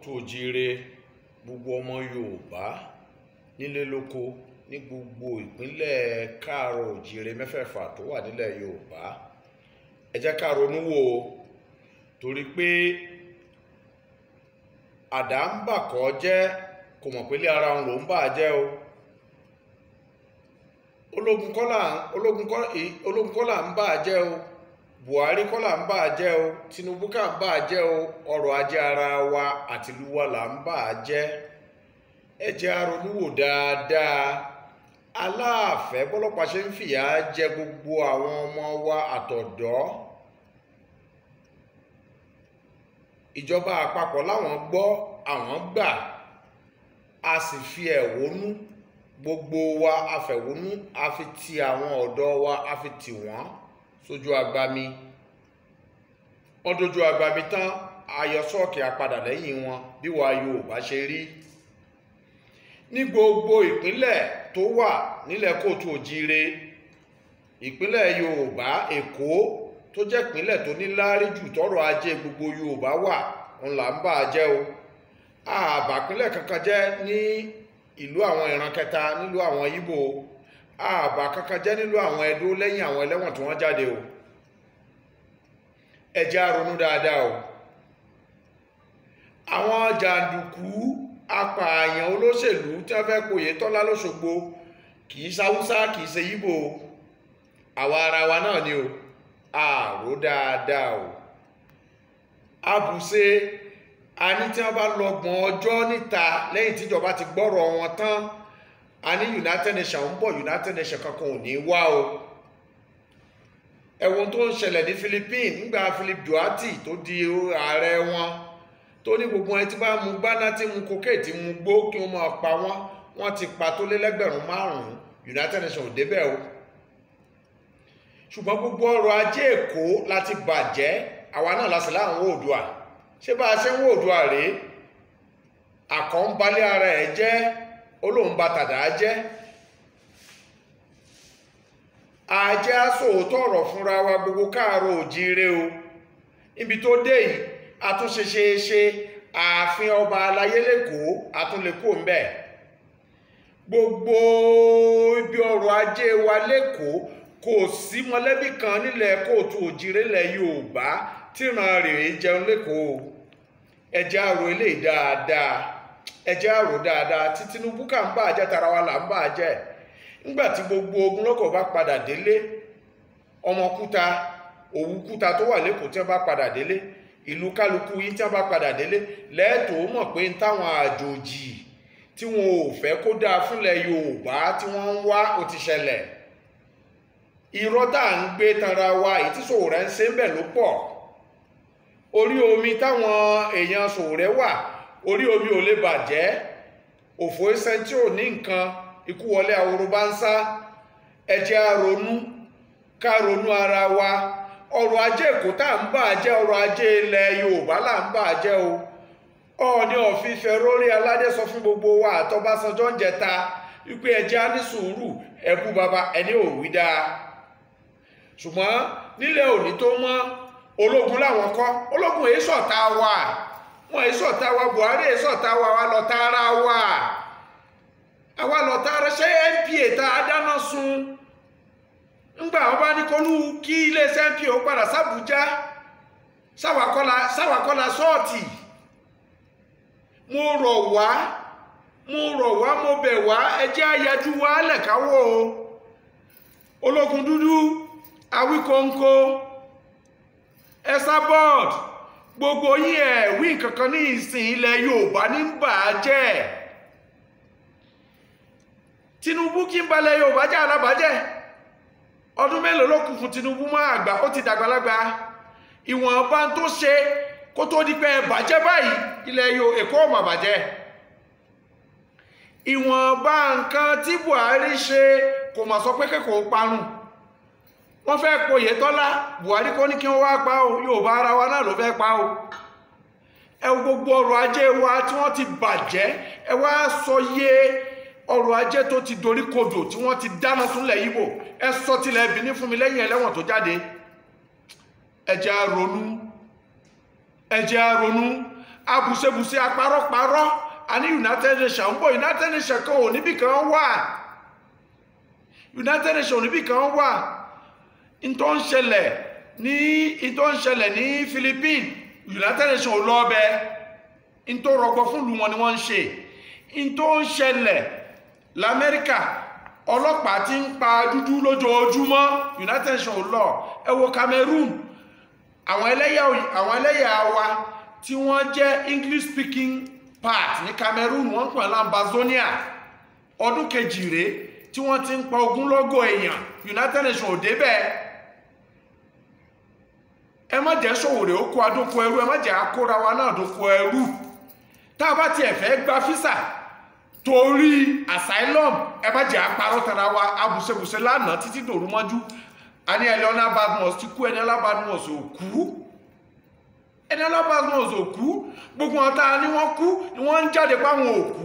òjíire gbogbo ọmọ yorùbá nílé lóko ní gbogbo ìpínlẹ̀ káàárọ̀ òjíire mẹ́fẹ̀ẹ̀fà tó wà nílẹ̀ yorùbá ẹ jẹ́ ká ronú wò ó torí pé àdá ń bàkọ́ jẹ́ kò mọ̀ pé ilé ara òun ló ń bà á jẹ́ o ológun kọ́là ológun kọ́ ológun kọ́là ń bà á jẹ́ o buhari kọ́là ń bà á jẹ́ o tinubu kà ń bà á jẹ́ o ọrọ̀ ajé ara wa àtìlú wa là ń bà á jẹ́ ẹ jẹ́ á ronú wò dáadáa aláàfẹ́ bọ́lọ́pàá ṣe ń fìyà jẹ gbogbo àwọn ọmọ wa àtọ̀dọ́ ìjọba àpapọ̀ láwọn gbọ́ àwọn gbà a sì fi ẹ̀hónú gbogbo wa afẹ̀hónú a fi ti àwọn ọ̀dọ́ wa a fi tì wọ́n sójú agbami wọ́n dojú agbami tán ayọ̀ sọ́ọ̀kì apadà lẹ́yìn wọn bí wàá Yorùbá ṣe rí ní gbogbo ìpínlẹ̀ tó wà nílẹ̀ kóòtù òjíire ìpínlẹ̀ Yorùbá Èkó tó jẹ́ ìpínlẹ̀ tó ní láárí jù tọ́rọ̀ ajé gbogbo Yorùbá wà ń là ń bà á jẹ́ o àbàpínlẹ̀ kankan jẹ́ ní ìlú àwọn ìran kẹta nílùú àwọn Ìgbò àbà kankan jẹ́ nílùú àwọn Ẹdó lẹ́yìn àwọn ẹlẹ́wọ̀n tí wọ́n jáde o ẹ jẹ́ á ronú dáadáa o àwọn jàǹdùkú apààyàn olóṣèlú tí wọ́n fẹ́ pòye tọ́lá lọ́ṣogbo kì í ṣàwúsá kì í ṣe Ìgbò àwa ara wa náà ni o àrò dáadáa o àbùṣe a ní tí wọ́n bá lọ́gbọ̀n ọjọ́ níta lẹ́yìn tíjọba ti gbọ́rọ̀ wọn tán a ní United Nations ń bọ̀ United Nations kankan ò ní wá o ẹ̀wọ̀n tó ń ṣẹlẹ̀ ní Philippines nígbà Philip Duarte tó di ààrẹ wọn tó ní gbogbo ẹni tí bá mu gbáná tí mu kókè tí mu gbó kí wọ́n máa pa wọ́n wọ́n ti pa tó lé lẹ́gbẹ̀rún márùn-ún United Nations ò débẹ̀ o ṣùgbọ́n gbogbo ọrọ̀ ajé Èkó láti bàjẹ́ àwa náà lásìlá láwọn Oòduà ṣé bá a ṣe ń wò Oòduà rèé àkọ́ńbalẹ̀ ara ẹ̀ jẹ́ olóhùn bá tàdá jẹ́ àjẹ́ àsòótọ́ ọ̀rọ̀ fúnra wa gbogbo káàárọ̀ òjíire o ibi tó dé yìí àtúnṣe ṣe é ṣe ààfin ọba aláyé lẹ́kọ̀ọ́ àtúnlẹ̀kọ́ ń bẹ̀ gbogbo ibi ọrọ̀ ajé wa lẹ́kọ̀ọ́ kò sí mọ̀lẹ́bí kan nílẹ̀ kóòtù òjíire lẹ̀ Yorùbá tíran rèé jẹun lẹ́kọ̀ọ́ ẹ jẹ́ á rò eléyìí dáadáa ẹ jẹ́ á rò dáadáa tí Tinubu kà ń bà á jẹ́ tara wa là ń bà á jẹ́ nígbà tí gbogbo ogunlọ́gọ̀ bá padà délé ọmọkúta òwúkúta tó wà lẹ́kọ̀ọ́ tí wọ́n bá padà délé ìlú kálukú yìí tí wọ́n bá padà délé lẹ́ẹ̀tọ́ mọ̀ pé ń táwọn àjòjì tí wọn ò fẹ́ kó dáa fúnlẹ̀ Yorùbá tí wọ́n ń wá ó ti ṣẹlẹ̀ irọ́ tá à ń gbé tanra wa èyí tí Sowore ń ṣe ń bẹ̀ ló pọ̀ orí omi táwọn èèyàn Sowore wà orí omi ò lè bàjẹ́ òfò ẹsẹ̀ tí ò ní nǹkan ikú wọlé ahoro bá ń sá ẹ jẹ́ á ronú ká ronú ara wa ọrọ̀ ajé èkó tá à ń bà jẹ́ ọrọ̀ ajé ilẹ̀ Yorùbá là ń bà jẹ́ o Ọọ̀ni ọ̀fífẹ́ rórí aládé sọ fún gbogbo wa àtọ́básanjọ́ ń jẹta wípé ẹ jẹ́ á ní sùúrù ẹ̀bú baba ẹni ò wí dáa ṣùgbọ́n nílẹ̀ òní tó mọ́ ológun làwọn kọ́ ológun èyí ṣọ̀tá wa wọn èyí ṣọ̀tá wa Buhari èyí ṣọ̀tá wa wa lọ tààrà wa àwa lọ tààrà ṣé NPA tá a dáná sun ńgbà wọn bá ní kọlù kí iléeṣẹ́ NPA ó padà sábùjá sáwàkọ́lá sáwàkọ́lá sọ́ọ̀tì mo rọ̀ wá mo rọ̀ wá mo bẹ̀ wá ẹ jẹ́ àyájú wa lẹ̀káwọ́ o ológun dúdú awíkóńkó Esabod gbogbo yín ẹ̀ wí kankan ní ìsìn ilẹ̀ Yorùbá ní bà á jẹ́ Tinubu kí ń balẹ̀ Yorùbá jẹ́ alábàájẹ́ ọdún mélòó ló kù fún Tinubu mọ́ àgbà ó ti dàgbàlagbà ìwọ̀nba tó ṣe kó tó di pé bàjẹ́ báyìí ilẹ̀ Yorùbá Èkó ọ̀mà bàjẹ́ ìwọ̀nba nǹkan tí Buhari ṣe kò mà sọ pé kẹ́kọ̀ọ́ parun wọ́n fẹ́ po Oyètọ́lá Buhari kò ní kí wọ́n wá pa o Yorùbá ara wa náà ló fẹ́ pa o ẹ wo gbogbo ọrọ̀ ajé wa tí wọ́n ti bàjẹ́ ẹ wá sọ yé ọrọ̀ ajé tó ti dorí kodò tí wọ́n ti dáná súnlẹ̀ Ìgbò ẹ sọ tilẹ̀ Benin fún mi lẹ́yìn ẹlẹ́wọ̀n tó jáde ẹ jẹ́ á ronú ẹ jẹ́ á ronú abùsebùse apárọ́parọ́ a ní united nations ń bọ̀ united nations kan ò níbì kan wà united nations ò níbì kan wà n tó ń ṣẹlẹ̀ ní n tó ń ṣẹlẹ̀ ní philippines united nations ò lọ ọbẹ̀ n tó rọgbọ fún ìlú wọn ni wọ́n ń ṣe n tó ń ṣẹlẹ̀ lamẹ́ríkà ọlọ́pàá ti ń pa dúdú lójoojúmọ́ united nations ò lọ ẹ wo cameroon àwọn ẹlẹ́yà àwọn ẹlẹ́yà wa tí wọ́n jẹ́ english speaking part ní cameroon wọ́n ń pè lambazonia ọdún kejì rèé tí wọ́n ti ń pa ogúnlọ́gọ̀ èèyàn united nations ò débẹ̀ ẹ má jẹ́ sòwòrè ó kó adóko ẹrú ẹ má jẹ́ akóra wa náà dóko ẹrú tá a bá tiẹ̀ fẹ́ gba físà torí asylum ẹ má jẹ́ apárọ̀ tara wa abùsẹ̀bùsẹ̀ lánàá títí dòru mọ́jú a ní Eleanor Badmus ti kú Eleanor Badmus ò kú Eleanor Badmus ò kú gbogbo wọn tá a ní wọ́n kú ni wọ́n ń jáde páwọn ò kú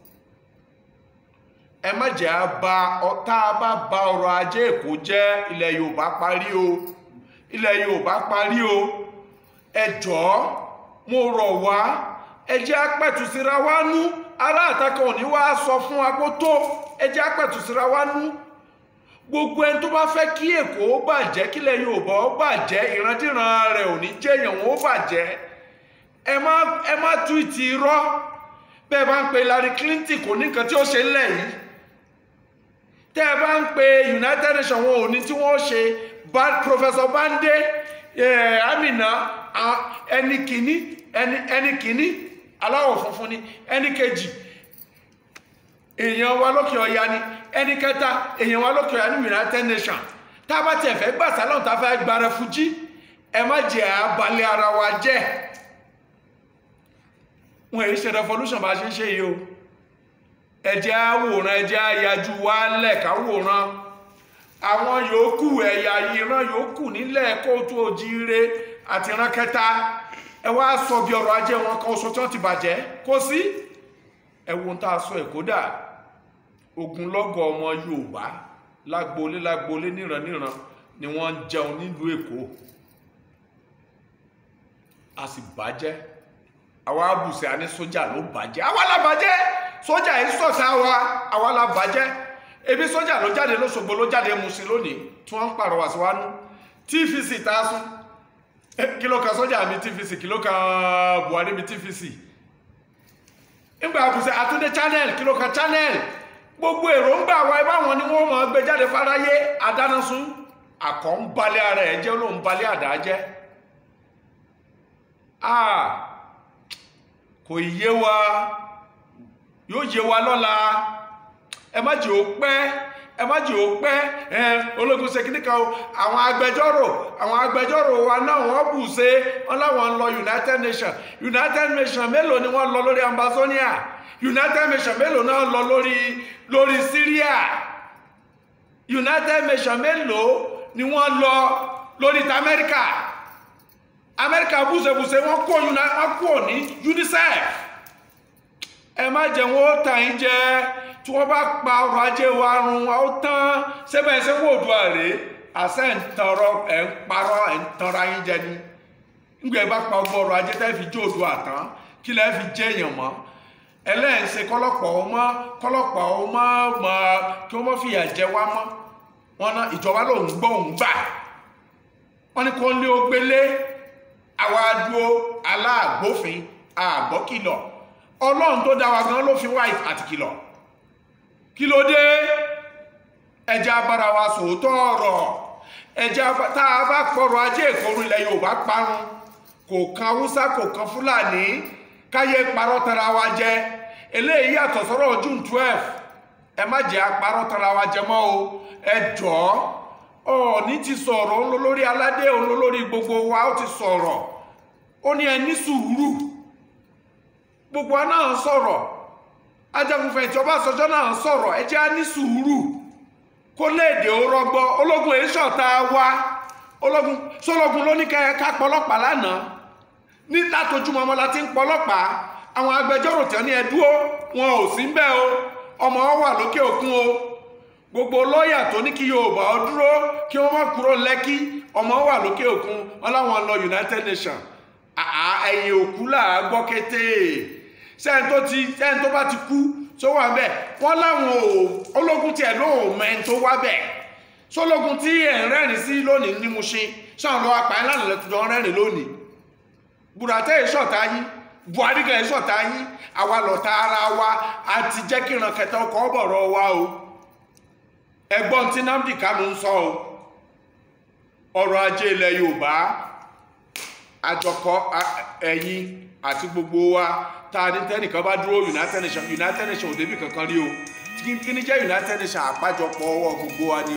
ẹ má jẹ́ àbá tá a bá ba ọrọ̀ ajé èkó jẹ́ ilẹ̀ Yorùbá parí o ilẹ̀ Yorùbá parí o ẹ jọ̀ọ́ mo rọ̀ wá ẹ jẹ́ apẹ̀tù síra wá nú ará àtàkùn òní wá sọ fún agbótó ẹ jẹ́ apẹ̀tù síra wá nú gbogbo ẹni tó bá fẹ́ kí èkó bàjẹ́ kílẹ̀ yorùbá ó bàjẹ́ ìrandíran rẹ̀ ò ní jẹ́yàn wọn ó bàjẹ́ ẹ má ẹ má túìtì irọ́ bẹ́ẹ̀ bá ń pe Hillary Clinton kò ní nǹkan tí ó ṣe ńlẹ̀ yìí tẹ́ ẹ bá ń pe United Nations wọn ò ní tí wọ́n ṣe Professor Bande Amina ẹni kìíní ẹni kìíní aláwọ̀ funfun ni ẹni kejì èèyàn wa lókè ọya ni ẹni kẹta èèyàn wa lókè ọya ní United Nations tá a bá tiẹ̀ fẹ́ gbà sálọ̀n tá a fẹ́ gba rẹfújí ẹ má jẹ́ abalẹ̀ ara wa jẹ́ wọn èyí ṣe revolution bá ṣe ń ṣe yìí o ẹ jẹ́ àwòrán ẹ jẹ́ àyájú wa lẹ̀ káwòrán àwọn yòókù ẹ̀yà ìran yòókù nílẹ̀ kóòtù òjíire àti ìran kẹta ẹ wá sọ bí ọrọ̀ ajé wọn kan oṣù tí wọ́n ti bàjẹ́ kó sí ẹwọ́n tá a sọ ẹ̀kọ́ dà ogunlọ́gọ̀ ọmọ Yorùbá lágboolé lágboolé níran níran ni wọ́n ń jẹun nílùú Èkó a sì bàjẹ́ àwa abùsẹ̀ àní sójà ló bàjẹ́ àwa la bàjẹ́ sójà yìí sọ̀sẹ̀ àwa àwa la bàjẹ́ ebi sójà ló jáde lọ́sọ̀gbọ̀ ló jáde Mùṣín lónìí tí wọ́n ń pàrọwà sí wa nú TVC tá a sún kí ló kan sójà mi TVC kí ló kan Buhari mi TVC nígbà àbùsẹ̀ àtúndé channel kí ló kan channel gbogbo èròǹgbà wa ẹ báwọn ni wọ́n mọ̀ gbé jáde fáráyé adánásun àkọ́ ń balẹ̀ ara ẹ̀ jẹ́ ló ń balẹ̀ àdá jẹ́ kò yé wa yóò yé wa lọ́la ẹ má jẹ́ ó pẹ́ ẹ má jẹ́ ó pẹ́ ẹ ológun ṣe kíní kan o àwọn agbẹjọ́rò àwọn agbẹjọ́rò wa náà wọ́n bù ṣe wọ́n láwọn ń lọ United Nations United Nations mélòó ni wọ́n lọ lórí Amazonia United Nations mélòó náà lọ lórí lórí Syria United Nations mélòó ni wọ́n lọ lórí ti Amẹ́ríkà Amẹ́ríkà bùṣebùṣe wọ́n kó wọ́n kó ní UNICEF ẹ má jẹ́ wọn ó tàn yín jẹ tí wọ́n bá pa ọrọ̀ ajé wa run ó tán sẹ́bẹ̀ ṣe wò dùn àrè àṣẹ ń tọrọ ẹ̀ ń parọ́ ẹ̀ ń tanra yín jẹ ni nígbà ẹ bá pa ọgbọ́n ọrọ̀ ajé tẹ́ fi jó odò àtàn kí lẹ́ fi jẹ́ èèyàn mọ́ ẹlẹ́yìn ṣe kọ́lọ́pọ̀ ọmọ kọ́lọ́pọ̀ ọmọ mọ́ kí wọ́n fìyà jẹ wá mọ́ wọn ná ìjọba lòún gbọ́ òun gbà wọ́n ní kó lé ó gbélé àwa dúró aláàgbófin àgbọ́kìlọ̀ ọlọ́run tó dá wa gan ló fi wá àti kìlọ̀ kí ló dé ẹjẹ́ abára wa sòótọ́ ọ̀rọ̀ ẹjẹ́ tá a bá pọ̀rọ̀ ajé ìkọrù ilẹ̀ yorùbá parun kò kan haúsá kò kan fúlàní káyé parọ́ tara wa jẹ eléyìí yàtọ̀ sọ́rọ̀ june twelve ẹ má jẹ́ apárọ́ tara wa jẹ mọ́ o ẹ jọ̀ọ́ ọ̀ọ́ni ti sọ̀rọ̀ ń lọ lórí aládé òun lọ lórí gbogbo wa ó ti sọ̀rọ̀ ó ní ẹ ní sùúrù gbogbo wa náà sọ̀rọ̀ ajagunfẹ̀yìntì Ọbásanjọ́ náà sọ̀rọ̀ ẹ jẹ́ á ní sùúrù kó léèdè ó rọgbọ ológun èyí ṣọ̀tá wa ológun sọlọ́gun ló ní ká pọlọ́pàá lánàá ní látojúmọ́ ọmọ la ti ń pọlọ́pàá àwọn agbẹjọ́rò tí wọ́n ní ẹ dúró wọn ò sí ń bẹ̀ o ọmọ wọn wà lókè òkun o gbogbo lọ́ọ̀yà tó ní kí Yorùbá ó dúró kí wọ́n má kúrò lẹ́kí ọmọ wà lókè òkun wọn láwọn lọ United Nations àá ẹ̀yìn òkú là á gbọ́ kété sẹ́ni tó ti sẹ́ni tó bá ti kú tó wà bẹ́ẹ̀ wọ́n láwọn ò ológun tiẹ̀ ló ò mẹ́ni tó wá bẹ́ẹ̀ sólógun tí ẹ̀ ń rẹ́rìn sí lónìí ní Mushin sọ̀rọ̀ lọ́wọ́ apààyàn lánàá lẹ́tọ̀ọ́ rẹ́rìn lónìí Buratai ìṣọ̀tá yín Buhari gan ìṣọ̀tá yín àwa lọ̀tá ara wa àti jẹ́ kí ìran kẹta ọkọ̀ bọ̀rọ̀ wa o ẹgbọ́n tí Nnamdi Kanu ń sọ o ọrọ̀ ajé ilẹ̀ Yorùbá àjọkọ ẹ̀yin àti gbogbo wa tá a ní tẹ́nìkan bá dúró United Nations United Nations ò débì kankan rí o kí ni jẹ́ United Nations àpájọpọ̀ ọwọ́ gbogbo wa ni.